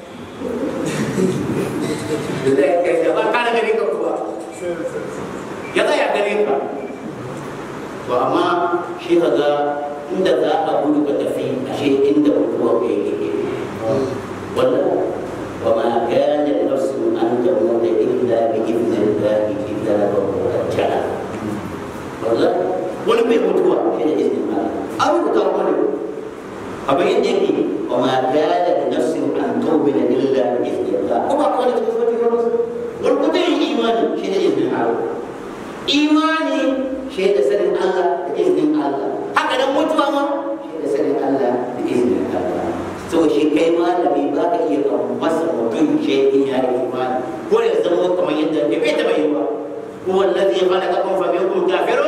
da zai kai da ba ka da gare ka kuwa ya tsaya gare ka to amma shi ka ga inda za a gudu ka tafi ashe inda mutuwa ka yake والله وما كان لنفس ان تموت الا باذن الله كتابا مؤجلا والله wani bai mutuwa shi da izinin Allah an rubuta wani abin yadda yake wa ma kana da nafsin an tawbila illa bi iznillah kuma ko wani cikin sauti ba wani kuma yin imani shi da izinin Allah imani shi da sanin Allah da izinin Allah haka nan mutuwa ma shi da sanin Allah da izinin Allah so shi kai malami ba ka iya kan masa mutum ce in ya yi imani ko ya zama kamar yadda bai bai taɓa yi ba هو الذي خلقكم فمنكم كافر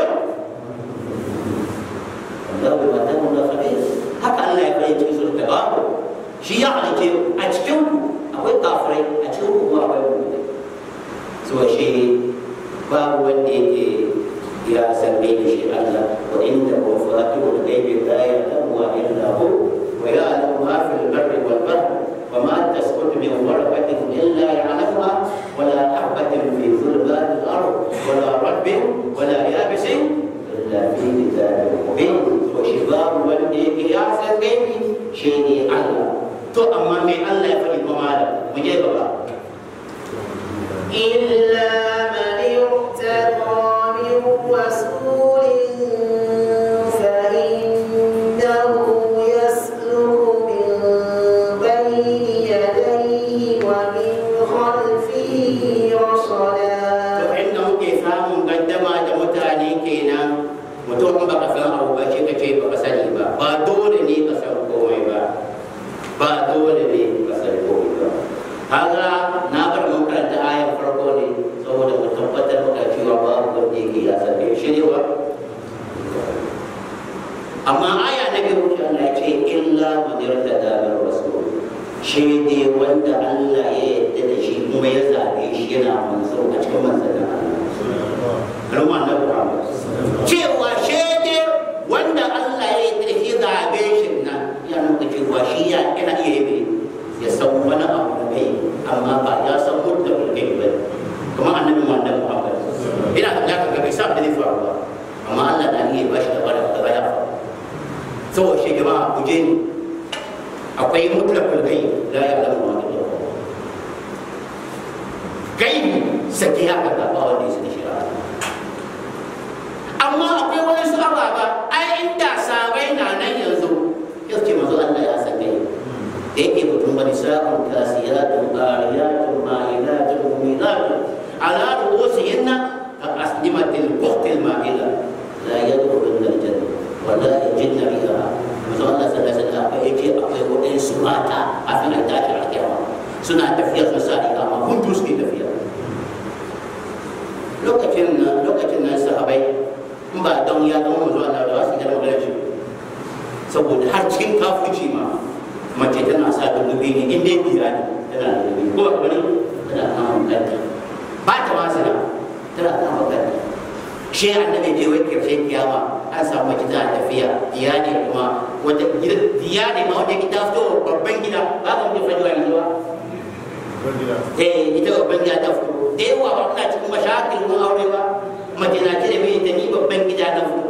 والله بما تعملون خبير haka Allah ya bayyana cikin surat Tabarak shi ya halice a cikin ku akwai kafirai a cikin ku kuma akwai mu'minai so shi babu wanda yake ya san bai da shi Allah wa inda ku fatihul ghaibi la ya'lamu illa hu wa ya'lamu ma fil barri wal bahr وما تسقط من ورقة إلا يعلمها ولا حبة في ظلمات الأرض ولا رب ولا يابس إلا في كتاب مبين وشباب والديك يا سيدي شيني الله تو أما من الله يفعل ممالا مجيب الله إلا من ارتضى من رسول فإنه يسلك من بين يديه ومن خلفه رصدا to inda muke samun gaddama da mutane kenan mutum in baka san abu ba shi kace baka sani ba ba dole ne ka san komai ba ba dole ne ka san komai ba kaga na bar mun karanta ayar farko ne saboda mu tabbatar maka cewa babu wanda yake ya san shi ne ba amma aya na biyu shi Allah ya ce illa man yartada min rasul shi ne wanda Allah ya yarda da shi kuma ya zabe shi yana manzo a cikin manzannin Allah al'umma na Muhammad cewa shi ne wanda Allah ya yarda da shi zabe shi nan ya nuna cewa shi ya yana iya yi ya san wani abu da kai amma ba ya san mutum da kai ba kamar annabi Muhammad ina da ka ga bai sa da zai faru ba amma Allah na iya ba shi da bada da ya faru saboda shi jama'a ku je ni akwai mutlaqul ghaib la ya'lamu ma illa Allah gaibi sake haka ga ba wanda yake shi amma akwai wani su ababa ai inda sabai na nan yanzu yace manzo Allah ya san gaibi da yake mutum wani sa'un kasiyatun qariyatun ma'ilatun mumilatun ala ru'usihinna ka asnimatil buhtil ma'ila la yadkhuluna al-jannah wala yajidna biha manzo Allah sallallahu alaihi wasallam ya ce akwai waɗansu mata a kan tashi a kiyama suna tafiya su sa ikama huntu suke tafiya lokacin nan lokacin nan sahabai in ba don ya zama manzo Allah da wasu jama'a da shi saboda har cikin kafuci ma mace tana sa da lubi ne in dai biya ne tana da lubi ko ba ne tana kama kanta ba ta masana tana kama kanta shi annabi je wai karshen kiyama an samu mace tana tafiya diya ne kuma wanda diya ne ma wanda ta fito babban gida ba ka mutu fajiwa yanzu ba eh ita babban gida ta fito da yawa ba kuna cikin mashakil mun aure ba mace na ce da mai ta ni babban gida ta fito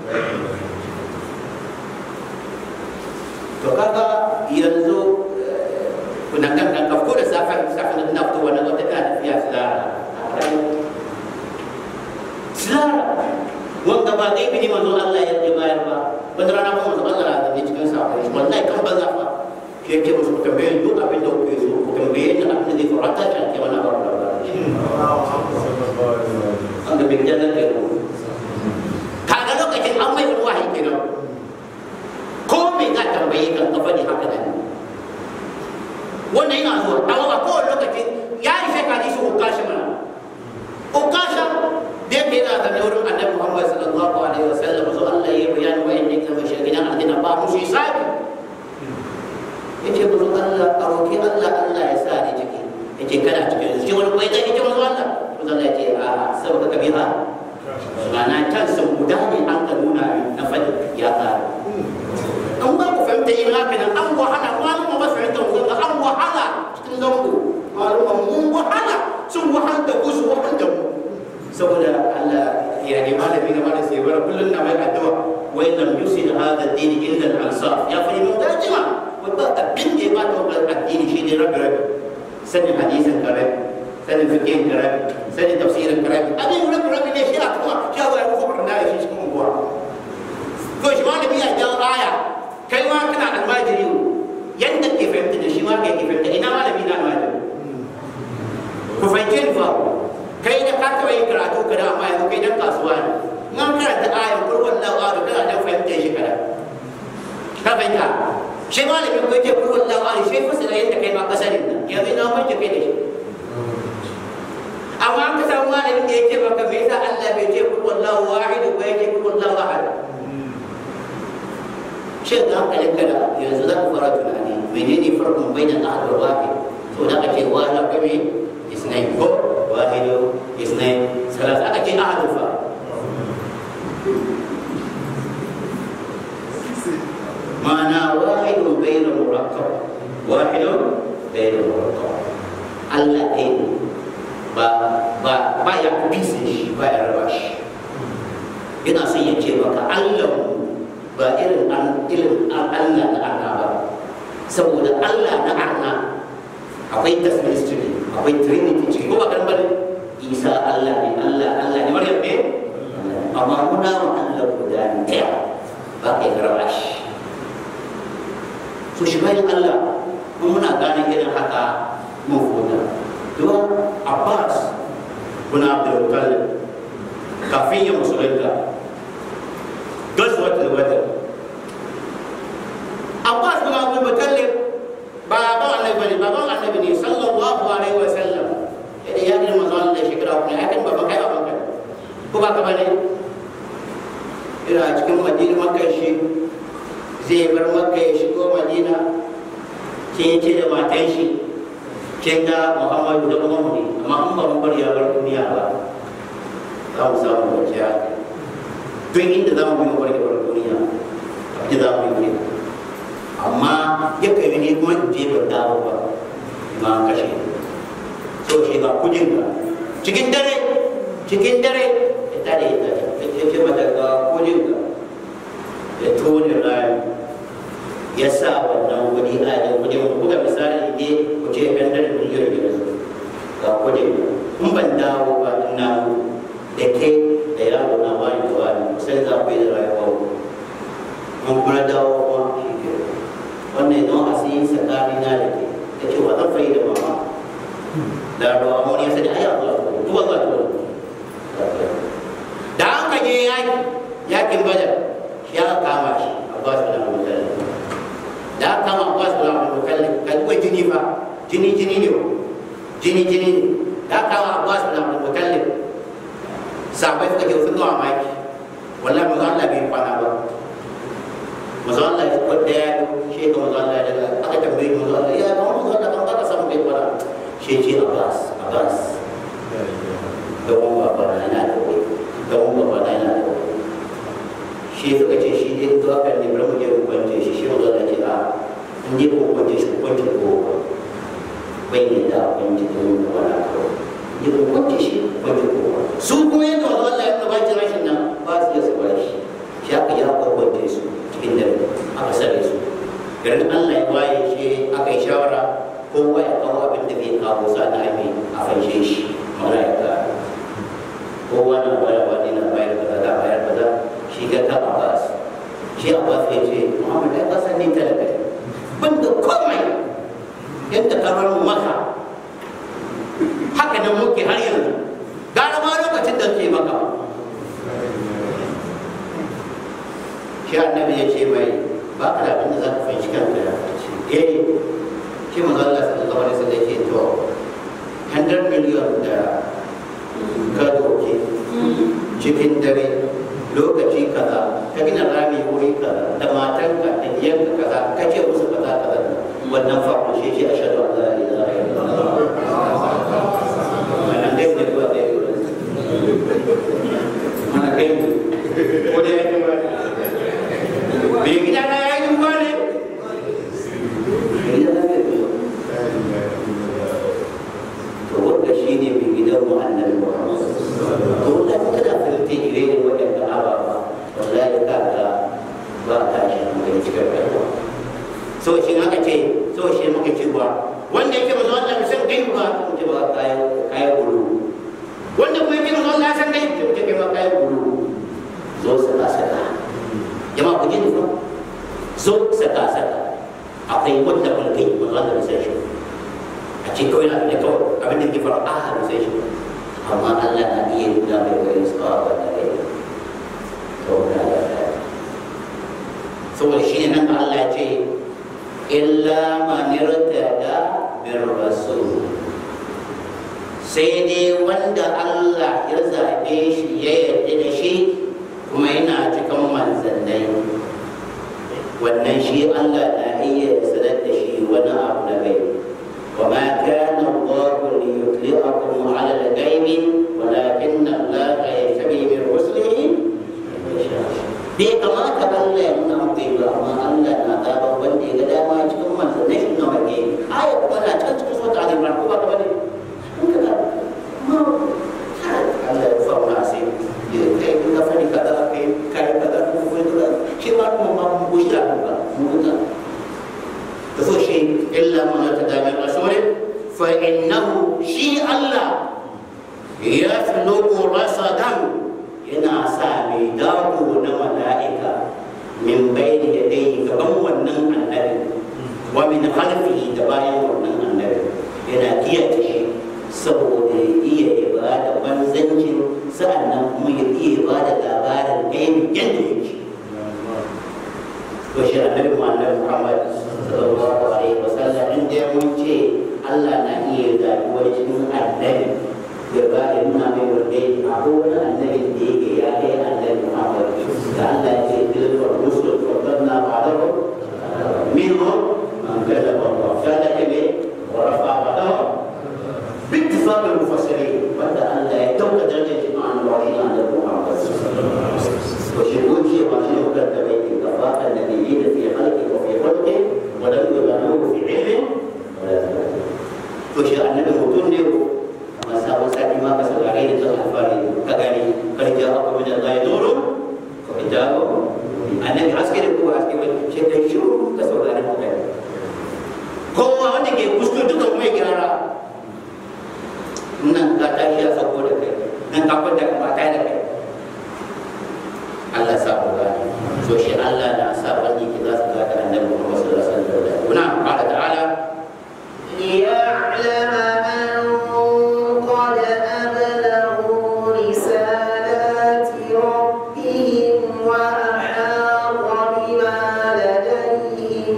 to kaga yanzu kuna kan nan ka fito da safar safar na fito wannan wata tana tafiya silara silara wanda ba gaibi ne manzon Allah ya yi bayar ba wanda rana kuma manzon Allah na da cikin sa wallahi kan banza fa shi yake musu tambaye duk abin da kuke so ku tambaye ni abin da zai fara ta ke wannan ba an da bin janar ke kaga lokacin an mai wahayi kenan ko me za tambaye kan ka faɗi haka nan wannan yana zuwa amma ba kowane lokaci ya yi shekari shi hukashi mana hukashi da yake yana da wurin annabi Muhammad sallallahu alaihi wasallam so Allah ya bayani wa inda yake mashi gidan aljanna ba mushi sabi Allah ya sa ni ciki yace kana cikin su ce wani kwai zai ce manzo Allah manzo Allah ya ce a saboda kabiha ma'ana can sun guda ne an ka nuna na fadi ya tsara an ba ku fahimta yin haka nan an wahala malama ba fahimta ku ga an wahala cikin zango malama mun wahala sun wahala da ku su wahala da mu saboda Allah ya ne malami na malam sai bara kullun na mai addu'a wa lam yusil hadha ad-din illa al-ansar ya fa mun dajima wa ba abin da ya ba ta addini shi ne rabbi rabbi sanin hadisin karabi sanin fiqhin karabi sanin tafsirin karabi abin rabbi rabbi ne shi a kuma shi a ya kuka barna shi cikin unguwa to shi malami ya jawo aya kai ma kana almajiri yanda ke fahimta da shi ma kai ke fahimta ina malami na almajiri ku fahimce ni fa kai da ka taɓa yin karatu ka da amma yanzu kai dan kasuwa ne in an karanta ayan kurwan lawa da kana dan fahimtar shi kada ka fahimta shi malami ko yake kurwan lawa ne shi fasira yadda kai ma kasarin nan yanzu ina mai kai da shi amma an ka samu malamin da yake maka me yasa Allah bai ce kurwan lawa wahidu ko yake kurwan lawa ahad shin da hankalin kada yanzu za ku fara tunani menene farkon bainan ahad wa wahid to da ake wala kame isnai ko واحد اثنين ثلاثة أكيد أحد الفا معنى واحد بين مركب واحد بين مركب الله إن با با با ya bisa shi ba ya raba shi ina son ya ce maka Allah ba irin an irin Allah na Allah ba saboda Allah na Allah akwai tasmistry akwai trinity ciki ko ba kan bane isa allah ne allah allah ne maryam ne amma muna wa allah guda ɗaya ba kai karɓa shi so shi bayan allah mun muna gane irin haka mun fuda don abbas bin abdul mutallib kafin ya musulunta gazwatul badr abbas bin abdul mutallib baban annabi bane baban annabi ne sallallahu alaihi wa sallam idan ya girma zuwa da shekara kuma ya kan baban kai baban kai ko ba ka bane ina cikin madina makka shi zai bar makka ya shigo madina kin ce da matan shi kin ga muhammadu da kuma ne amma an ba mu bar ya bar duniya ba za mu samu kwanciya duk inda za mu yi bar ya bar duniya abin za mu yi amma ya kai ne kuma in je ban dawo ba ma kashe so shi ga kujin ka cikin dare cikin dare ya tare ya tare ya ce mata ga kujin ka ya tone rami ya sa wannan wani a da kujin ka buga misali ne ku ce ɗan dare miliyan biyar ga kujin ka in ban dawo ba ina da ke da yaro na wani da wani sai za ku yi da rayuwa mun kuma dawo kuma shi ke wannan don a sai tsakani na da ke ta ce wa zan fari da mama da ruwa mun ya sani ai Allah duwa ga to da an ka je yaki yakin badar shi aka kama shi Abbas bin Abdul Muttalib da aka kama Abbas bin Abdul Muttalib kan kuwa jini fa jini jini ne jini jini ne da aka kama Abbas bin Abdul Muttalib sabai suka ce sun gawa maki wallahi manzo Allah bai kwana ba manzo Allah ya kwada ya shi ga manzo Allah daga aka tambaye manzo Allah ya ga manzo Allah kan ka samu bai kwana shi ce Abbas Abbas da kuma baba na yana da wai da kuma baba na yana da wai shi suka ce shi dai zuwa kan ne bari mu je mu kwance shi shi manzo Allah ce a in je ku kwance shi ku kwance ko bai ne da kwance da mu wala ko je ku kwance shi kwance ko su kuma yadda manzo Allah ya ba ji rashin nan ba su iya su bar shi shi aka ya kwance su cikin dare aka sare su garin Allah ya waye shi aka yi shawara kowa ya kawo abin da zai kawo sa na ami a fanshe shi mara ya ka kowa na bayar wani na bayar kaza da bayar kaza shi ga ta Abbas shi Abbas ya ce Muhammad ya kasa ni talaka ban da komai yadda kamar maka haka nan muke har yanzu gara ma lokacin da ke maka shi annabi ya ce mai ba ka da abin da za ka fahimci kanka ya ce eh shi manzo Allah sallallahu alaihi wasallam ya ce to 100 million da ka doke cikin dare lokaci kaza ka gina rami wuri kaza da matanka da diyanka kaza ka ce musu kaza kaza wannan farko shi ce ashhadu an la ilaha ba a tashi hankali cikin rayuwa so shi aka ce so shi muka ce ba wanda yake mazo Allah bai san gaibu ba mu ce ba kayan kayan gulu wanda kuma yake mazo Allah ya san gaibu ce kai ma kayan gulu zo saka saka jama'a ku ji ni fa zo saka saka akwai wanda kun kai mazo Allah bai san shi a ce kawai na da kawai abin da ke fara a bai san shi amma Allah na iya nuna mai wani tsawa da rai to da saboda shi ne nan Allah ya ce illa man irtada bir rasul sai dai wanda Allah ya zabe shi ya yarda da shi kuma yana cikin manzannai wannan shi Allah na iya sanar da shi wani abu na gai وما كان الله ليطلعكم على الغيب ولكن الله يجتبي من رسله bai kamata Allah ya nuna muku ba amma Allah na zaɓar wanda ya ga dama cikin manzannin shi na wake aya kuma na can cikin sota a zimar ko ba ka bane in ka ga ma Allah ya fa wani sai ya kai ka fani kaza kai kai kaza ko ko kaza shi ma kuma ma mun goshi da ba mun ga da so shi illa man tadami rasul fa innahu shi Allah yafluqu rasadan yana sa mai dago na mala'ika min bayni da dai gaban wannan annabi wa min khalfihi da bayan wannan annabi yana kiyaye shi saboda ya iya ibada manzancin sa'annan kuma ya iya ibada labarin gaibi yadda yake to shi annabi Muhammad Muhammad sallallahu alaihi wasallam inda mun ce Allah na iya zaɓi wani cikin annabi ya ba ya nuna mai wanda a kowane annabin da yake ya kai annabi Muhammad da Allah ya ce tilka rusul fadanna ba'dahu minhum man kallama Allah kana kame wa rafa ba'dahu باتفاق المفسرين بعد ان لا يتوقع درجه عن الوحيد عن محمد وشهود شيء وشيء قد بيت كفاء النبيين في خلقه وفي خلقه ولم يبالغوا في علم ولا وشيء النبي متن masa masa di maka sebagai itu hafali kagani kerja apa benda lain dulu kau kerja anak askeri ku askeri cekap syuruh ke saudara bukan kau mau ni ke kustu tu kau mai kira nan kata dia sabu dah ke nan kau dah matai dah ke Allah sabu kan so shi Allah dah sabu ni kita sebagai Nabi Muhammad sallallahu alaihi wasallam benar Allah Taala ليعلم أن قد أبلغوا رسالات ربهم وأحاط بما لديهم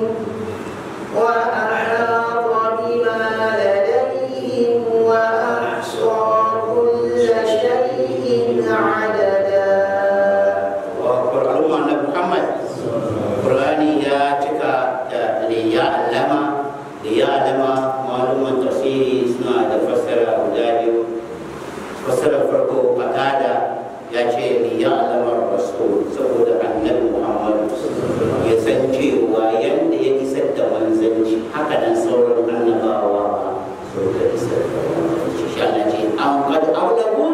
وأحاط بما لديهم وأحصى كل شيء عددا al'umma na Muhammad Qur'ani ya cika da liya alama liya alama maluman tafsiri suna da fassara guda biyu fassara farko fatada ya ce liya alama rasul saboda annabi Muhammad ya san cewa yanda ya isar da manzanci haka nan sauran annabawa ma suka isar da manzanci shi Allah ce an kad aulaku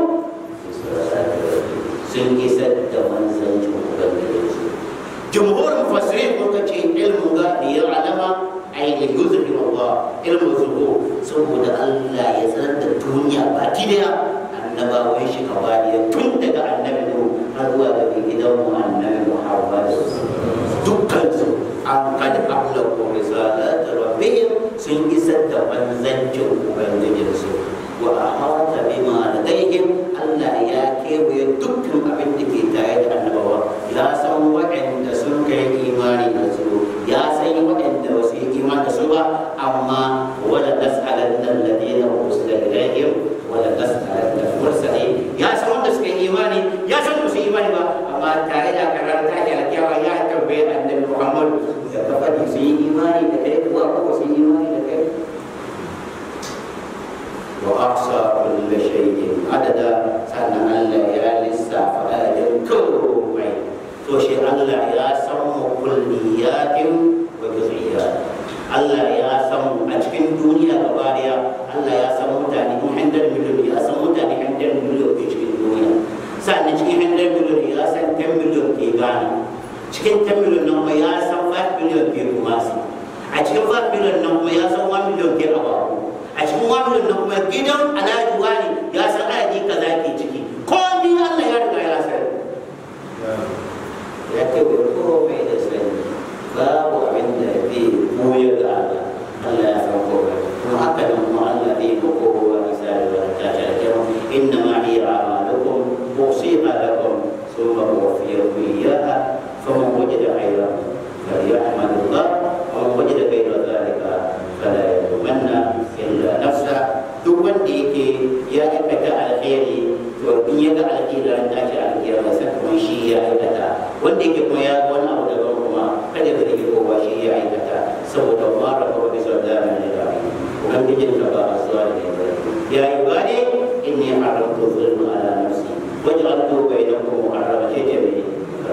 sun isar da manzancin ubangijinsu jumhur mufassirin ko kace ilmu ga da ya alama ai da yuzuri Allah ilmu zuhu saboda Allah ya sanar da duniya baki daya annabawan shi kabariya tun daga annabi Nuh har zuwa ga gidan mu annabi Muhammad dukkan su an kad abla ko risalat rabbihim sun isar da manzancin ubangijinsu wa ahata bima ladaihim Allah ya kewaye dukkan abin da ke tare da annabawa ya san waɗanda sun kai imani da su ya san waɗanda ba su yi imani da su ba amma wala nas'alanna alladhina ursila ilaihim wala nas'alanna mursalin ya san wanda suka yi imani ya san ba su yi imani ba amma tare da karar ta ke alkiyawa ya tambaye annabi Muhammad da ka faɗi su yi imani da kai kuwa ko ba su yi imani da kai وأحصى كل شيء عددا سنة الله يا لسا فآدم كومي توشي الله يا سم كليات وجزئيات الله يا سم أجكن دنيا كباريا الله يا سم متاني محندر مليون يا سم متاني حندر مليون أجكن دنيا سنة أجكن حندر مليون يا سم كم مليون كيغانا cikin 10 miliyan nan kuma ya san 5 miliyan ke kuma su a cikin 5 miliyan nan kuma ya san 1 miliyan ke abaku a cikin 1 miliyan nan kuma gidan alhaji wani ya san adadi kaza ke ciki ko ni Allah ya riga ya sani ya ce wa komai da sani babu abin da zai koyar da Allah Allah ya san komai kuma haka nan kuma Allah zai ga kowa misali wa ta ta ta inna ma hiya a'malukum usiha lakum thumma uwaffiyakum iyyaha faman wajada khayran falyahmadillah wa man wajada ghayra dhalika fala yalumanna illa nafsa duk wanda yake ya aikata alheri to in ya ga alheri ran tashi alkiyama sai kuma shi ya aikata wanda yake kuma ya ga wani abu daban kuma kada ka rike kowa shi ya aikata saboda ma rabu bi sadana ne da ubangijin ka ba a zuwa da ne ya yi bane inni haramtu zulma ala nafsi waj'altu bainakum muharrama ce ce ne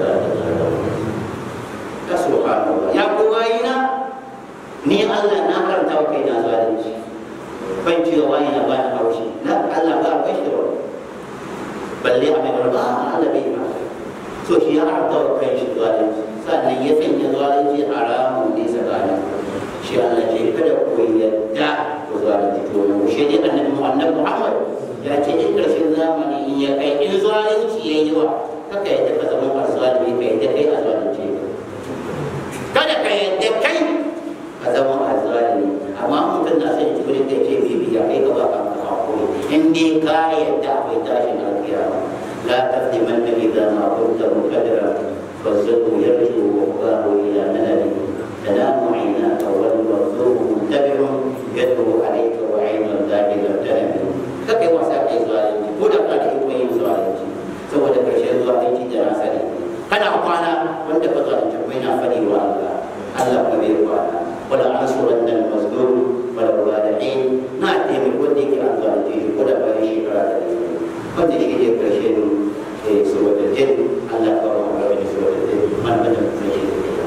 ka subhanallah ya kowa ina ni Allah na karanta wa kaina zalunci ban ci gaba ina ba ni haushi na Allah ba ba shi ba balle a mai ba Allah bai ba so shi ya haramta wa kai shi zalunci sannan ya sanya zalunci haramun ne tsakanin shi Allah ce kada ku yadda ku zalunci to mu shi ne annabi Muhammad Muhammad ya ce in karshen zamani in ya kai in zalunci ya yi wa kaka yadda ka zama azzalimi ka yadda kai a zalunce kada ka yadda kai a zama azzalimi amma mutum na son jibirin da ce bibiya kai ka ba ka hakuri in dai ka yadda akwai tashin alkiyama la taqdimanna idza ma kunta muqaddara فالزق يرجو وفاه الى ملل تنام عيناك والمرزوق منتبه يدعو عليك وعين الذاك لم تنم kake wasa kai zalunci ko da kana iko yin zalunci saboda karshen zalunci da na sani kana kwana wanda ka zalunci ko yana fadi wa Allah Allah ko bai kwana wala ansuran dan mazlum wala walihin na taimaki wanda yake an zalunci shi ko da bayan shekara da wanda shi ne karshen saboda jin Allah ka ba mu wani saboda jin man da mutum yake da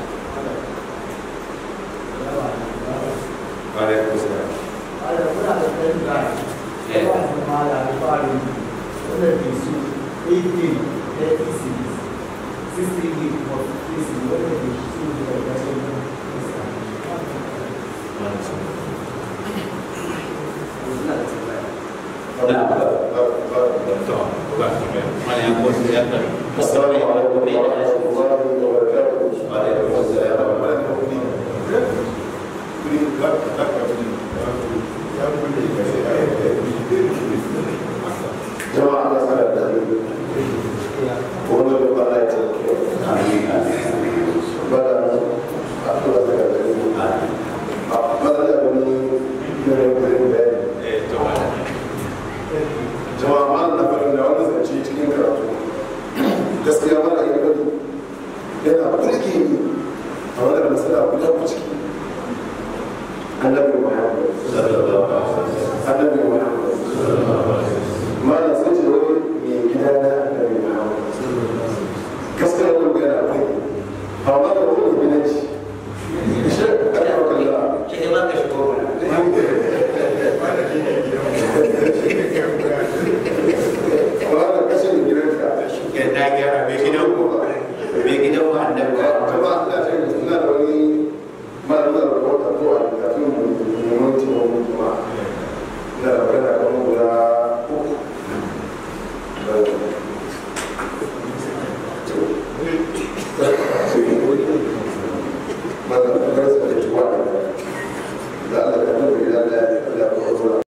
Alaikum salam. Ada pun ada perintah. Eh. Tuan semalam paling sudah disu 18, 36, 60 for 50, whether disu the best Nah, To, ba ki mai. mana yang kuat dia kan. Sorry, kalau boleh ada